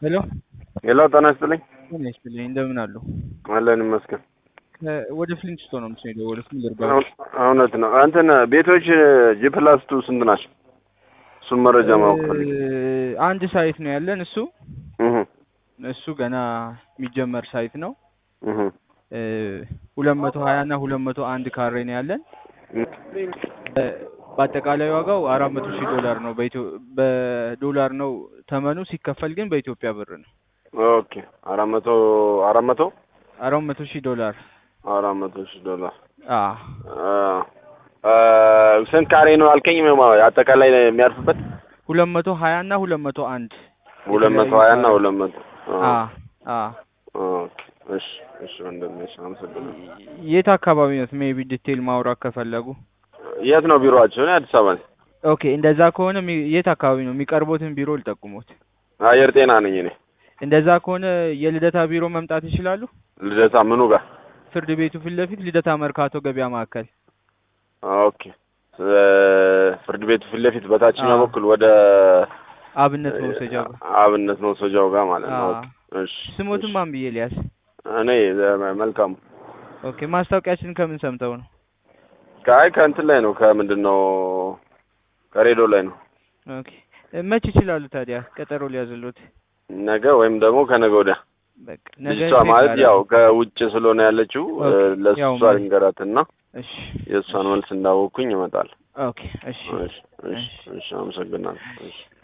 ሄሎ ሄሎ ጤና ይስጥልኝ። ጤና ይስጥልኝ እንደምን አሉ? አለን ይመስገን። ከ- ወደ ፍሊንትስቶን ነው የምትሄደው? ወደ ፍሊንደርጋ እው- እውነት ነው። እንትን ቤቶች ጂ ፕላስ ቱ ስንት ናቸው? እሱን መረጃ ማወቅ ፈልጌ። አንድ ሳይት ነው ያለን። እሱ እህ እሱ ገና የሚጀመር ሳይት ነው። እህ ሁለት መቶ ሀያ እና ሁለት መቶ አንድ ካሬ ነው ያለን። እ፣ በአጠቃላይ ዋጋው አራት መቶ ሺህ ዶላር ነው። በኢትዮ በዶላር ነው ተመኑ፣ ሲከፈል ግን በኢትዮጵያ ብር ነው። ኦኬ አራት መቶ አራት መቶ አራት መቶ ሺህ ዶላር አራት መቶ ሺህ ዶላር አ አ አ፣ ስንት ካሬ ነው አልከኝ? ማ- አጠቃላይ የሚያርፍበት ሁለት መቶ ሀያ እና ሁለት መቶ አንድ ሁለት መቶ ሀያ እና ሁለት መቶ አ አ ኦኬ እሺ እሺ ወንድሜ እሺ አመሰግናለሁ። የት አካባቢ ነው? ሜቢ ዲቴል ማውራት ከፈለጉ የት ነው ቢሮአቸው? እኔ አዲስ አበባ ነኝ። ኦኬ እንደዛ ከሆነ የሚ- የት አካባቢ ነው የሚቀርቦትን ቢሮ ልጠቁሙት። አየር ጤና ነኝ እኔ። እንደዛ ከሆነ የልደታ ቢሮ መምጣት ይችላሉ። ልደታ ምኑ ጋር? ፍርድ ቤቱ ፊት ለፊት ልደታ መርካቶ ገበያ ማዕከል። ኦኬ እ፣ ፍርድ ቤቱ ፊት ለፊት በታችኛው አዎ። በኩል ወደ አብነት መውሰጃው ጋር። አብነት መውሰጃው ጋር ማለት ነው። አዎ። ኦኬ እሺ ስሞትን እሺ። ማን ብዬ ሊያስ? እኔ እ፣ መልካሙ ኦኬ ማስታወቂያችን ከምን ሰምተው ነው? ከአይ ከእንትን ላይ ነው ከምንድን ነው ከሬዲዮ ላይ ነው። ኦኬ መች ይችላሉ ታዲያ? ቀጠሮ ሊያዝሉት። ነገ ወይም ደግሞ ከነገ ወዲያ በቃ ነገ ልጅቷ ማለት ቼክ ያው አደርጋለሁ። ከውጭ ስለሆነ ያለችው እ፣ ኦኬ፣ ለእሷ ያው ማለት- ልንገራትና እሺ የእሷን መልስ እንዳወቅኩኝ ይመጣል። ኦኬ እሺ እሺ እሺ እሺ አመሰግናለሁ። እሺ